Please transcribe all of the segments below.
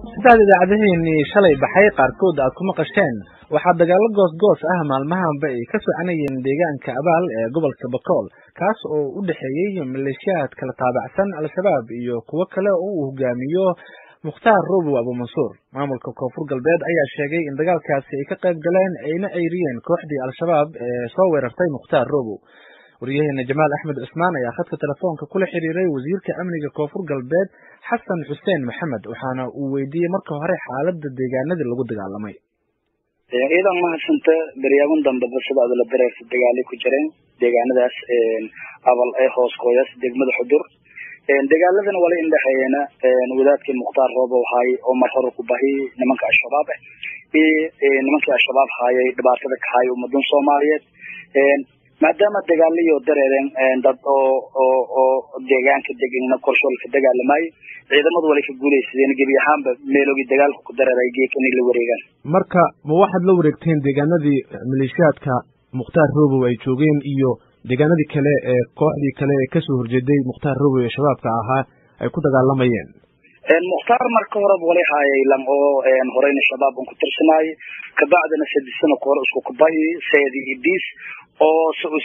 sidaad idaacadaheenii shalay baxay qaarkood aad ku maqasheen waxaa dagaalo goos-goos ah maalmahanba ay ka soconayeen deegaanka abaal ee gobolka bakool kaas oo u dhexeeyey maleeshiyaad kala taabacsan al-shabaab iyo kuwo kale oo uu hogaamiyo mukhtaar robow abuumansuur maamulka koonfur galbeed ayaa sheegay in dagaalkaasi ay ka qayb galeen ayna ceyriyeen kooxdii al-shabaab ee soo weerartay mukhtaar robow wariyaheena jamaal axmed cusmaan ayaa khadka telefoonka kula xiriiray wasiirka amniga koonfur galbeed xasan xuseen maxamed waxaana uu weydiiyey marka hore xaalada deegaanadii lagu dagaalamay ciidan mahadsanta beryaaban dambeba sida adla dareersa dagaalay ku jireen deegaanadaas abal ee hoos kooyaas degmada xudur dagaaladana wala indhexeeyena wadaadkii mukhtaar roobow haay oo mar hore ku bahi nimanka al-shabaab ah iyo nimankii al-shabaab haayay dhibaatada ka haay ummadan soomaaliyeed maadaama dagaalayo dareereen dad oo oo oo deegaanka degana korshool ka dagaalamayo ciidamadu wala ka guulaysadeen gebi ahaanba meelogii dagaalka ku dareeray geek inay la wareegaan marka ma waxaad la wareegteen deegaanadii maleeshiyaadka mukhtaar robow ay joogeen iyo deegaanadii kale ee kooxdii kale ee kasoo horjeeday mukhtaar robow ee shabaabka ahaa ay ku dagaalamayeen mukhtaar marka horeba wala haayay lam oo horeyna shabaab un ku tirsanaayo kabacdina sadisana kahore isku kubahi seedi idis oo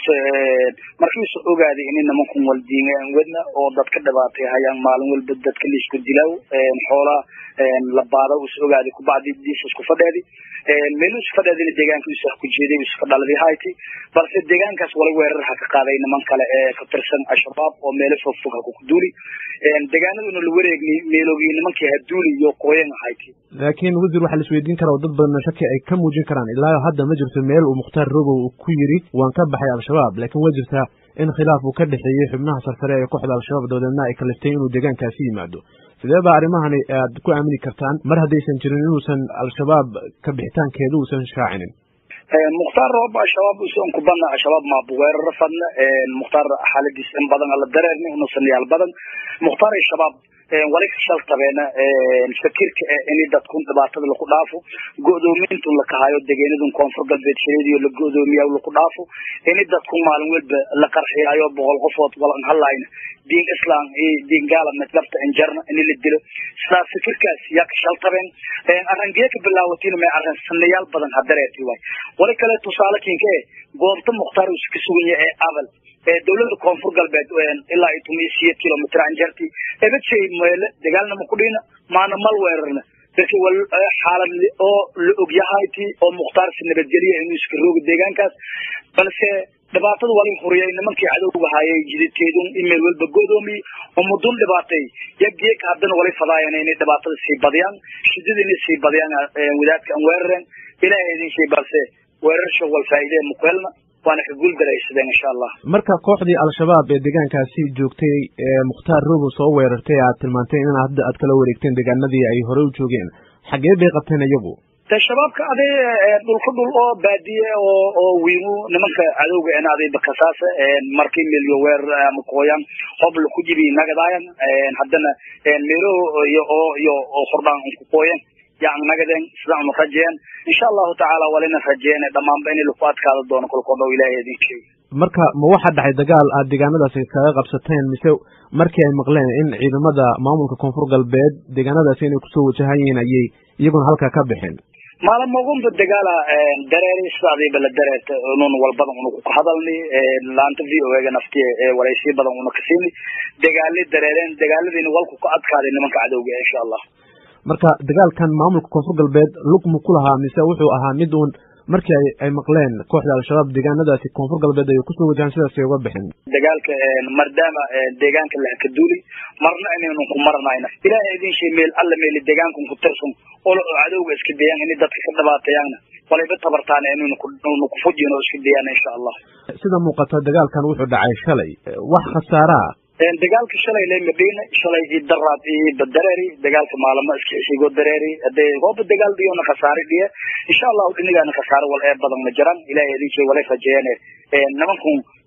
markiisu ogaaday in nimankan waldiingaan wadna oo dadka dhibaatay hayaan maalin walba dadka laisku dilaaw xoolaa la baada is ogaaday kubacdi diis isku fadheedi meelu isku fadheedina deegaanka is ku jeeday iska dhaladi hayti balse deegaankaas wala weerar ha ka qaaday niman kale ee ka tirsan al-shabaab oo meelo fog fog ha ku duuli deegaanaduna la wareegnay meelogii nimankii ha duuli iyo qooyan hayti laakiin wasiir waxaa la isweydiin karaa oo dad badan shaki ay ka muujin karaan ilaa hadda ma jirto meel uu mukhtaar robow ku yiri waan ka baxay al-shabaab laakiin waa jirtaa in khilaaf uu ka dhexeeyey xubnaha sarsare ee kooxda al-shabaab dabadeedna ay kaliftay inuu deegaankaasi yimaado sidee baa arrimahani aad ku aamini kartaan mar haddaysan jirin inuusan al-shabaab ka bixitaankeeda uusan shaacinin mukhtaar roob al-shabaab usan kubana al-shabaab maabu weeraro fadna mukhtaar xaaladiis in badan ala dareerni unusan yaal badan mukhtaar al-shabaab wali ka shaltabeena fakirka in dadkun dhibaatada laku dhaafo go'doomintun lakahayo degenadun koonfur galbeed shiradiyo la go'doomiya laku dhaafo in dadkun maalin walba la qarxiyayo boqol qofood walan halayna diin islam iyo diin gaala midlabta injarna in la dilo sidaas fikirkaas yaa ka shaltabeen arangee ka bilaawatiin may arrin sanayaal badan hadareeti waay wali kale tusaale kinka eh goobta mukhtaar uu ka sugan yahay ee abal ee dawladda koonfur galbeed ilaa iyo toban iyo sideed kilomitr anjarti ebadshey meele dagaalnama ku dhina maana mal weerarna dadki wal xaalad oo la ogyahayti oo mukhtaar si nabadgeliya inuu iska roogo deegaankaas balse dhibaatada wali huriyay nimankii cadowga haayay jidadkeedun email walba go'doomiye oo mudun dhibaatay yageek haddana wali fadaayana inay dhibaatada sii badiyaan shidada inay sii badiyaan wadaadka aan weerareen ilaahay idin shay balse weerarsha wal faa'iidee mukuhelna waana ka guuldaraysadeen insha allah marka kooxdii al-shabaab ee deegaankaasi joogtay ee mukhtaar robow soo weerartay aad tilmaantay in hadda aad kala wareegteen deegaanadii ay hore u joogeen xagee bay qabteen iyagu de shabaabka aday dhulka dhul oo baadiye oo oo wiimu nimanka cadowga en aday bakasaasa markii milyo weerar ama kooyan hobla ku jibi nagadaayan haddana meelo iyo oo iyo oo hordhaan ku kooyan yan nagadeen sidaan unu rajeyen insha allahu tacaala walina rajeyen dhamaanba in laku adkaado doono kolkoo dhow ilahay idin sheegi marka ma waxaa dhacay dagaal aad deegaanadaasi kaga qabsateen mise markii ay maqleen in ciidamada maamulka koonfur galbeed deegaanadaasi inay kusoo wajahayiin ayay iyaguna halkaa ka bixeen maalmogunba dagaala dareeri sidaadiiba la dareerta nun walbadan una ku hadalni laanta v o ega nafti waraysiyo badan una kasiini dagaali dareereen dagaaladiina walku ka adkaaday nimanka cadowga insha allah marka dagaalkan maamulka koonfur galbeed lugma ku lahaa mise wuxuu ahaa mid uun markii ay ay maqleen kooxda al-shabaab deegaanadaasi koonfur galbeed ay kusoo wajahaan sidaasay uga bixin dagaalka maadaama deegaanka la ka duuli marna inaynu ku maranayna ilaahay idin shay meel alla meeli deegaankan ku tirsan oo cadowga iska dayaan inay dadka ka dhibaatayaanna walayba tabartaana inaynu ku fujin oo iska dayaan insha allah sida muuqata dagaalkan wuxuu dhacay shalay wax khasaaraa dagaalka shalay le madina shalay i daraad i badareeri dagaalka maalamo iska isigo dareeri hadee gooba dagaal dhiyona khasaare dhiya insha allahu dhinigaana khasaare wal ee badan ma jiraan ilahay idin shay walay rajeeyane nimankun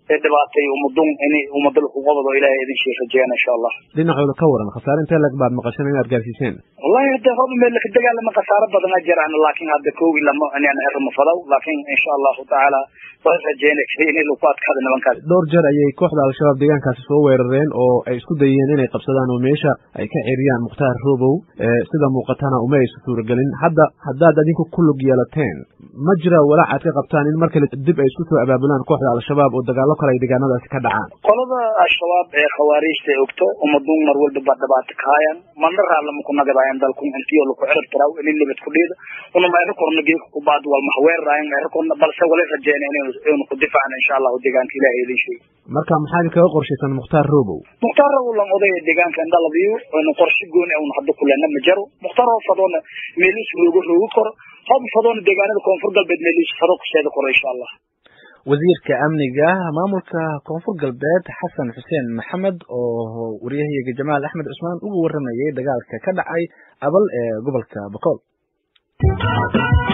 dhibaatay umadun in umada laku qabado ilahay idin shii rajeeyaan insha allah dhinacooda ka waran khasaare intee lag baad maqasheen inaad gaarsiiseen wallahi hadda hoba meel laka dagaalama khasaaro badana jiraan laakin hadda koogi lama inaan herma fadaw laakin insha allahu tacaala waan rajeynaysa in lagu adkaado nimankaas dhowr jeer ayay kooxda al-shabaab deegaankaasi soo weerareen oo ay isku dayeen inay qabsadaan oo meesha ay ka ceriyaan mukhtaar robow sida muuqatana uma aysa suuragelin hadda haddaad adinku ku lug yeelateen ma jira walaac aad ka qabtaan in mar kale dib ay isku soo abaabulaan kooxda al-shabaab oo dagaalo kale ay deegaanadaasi ka dhacaan qolada al-shabaab ee khawaariijta ay ogto umadun mar walba baa dhibaato kahayan mana raallama ku nagadaayan dalku intiyo laku cirib tiraw inin nabad ku dhiida una meero korna geeka kubaad wal maxweeraayan meero korna balse wala rajeyna inu ku difaacna insha allahu deegaanka ilahay idin sheegi marka maxaa idinkaga qorshaysan mukhtaar robow mukhtaar robow lan odaya deegaanka indhaladiyo inu qorshe gooni un hadda kulena ma jaro mukhtaar oo fadoona meeliis roogo roogi koro hob fadoona deegaanada koonfur galbeed meeliis fado kuseeda koro insha allah wasiirka amniga maamulka koonfur galbeed xasan xuseen maxamed oo waryahayaga jamaal axmed cusmaan uga waramayay dagaalka ka dhacay abal ee gobolka bakool